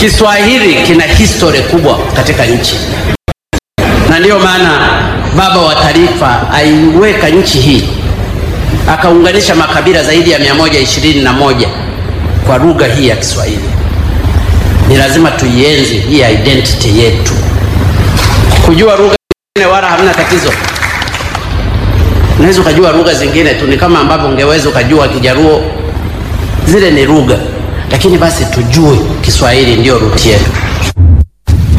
Kiswahili kina historia kubwa katika nchi, na ndiyo maana baba wa taifa aiweka nchi hii akaunganisha makabila zaidi ya 121 kwa lugha hii ya Kiswahili. Ni lazima tuienzi hii identity yetu. Kujua lugha zingine wala hamna tatizo. Unaweza ukajua lugha zingine tu, ni kama ambavyo ungeweza ukajua Kijaruo, zile ni lugha, lakini basi tujue Kiswahili ndiyo ruti yetu.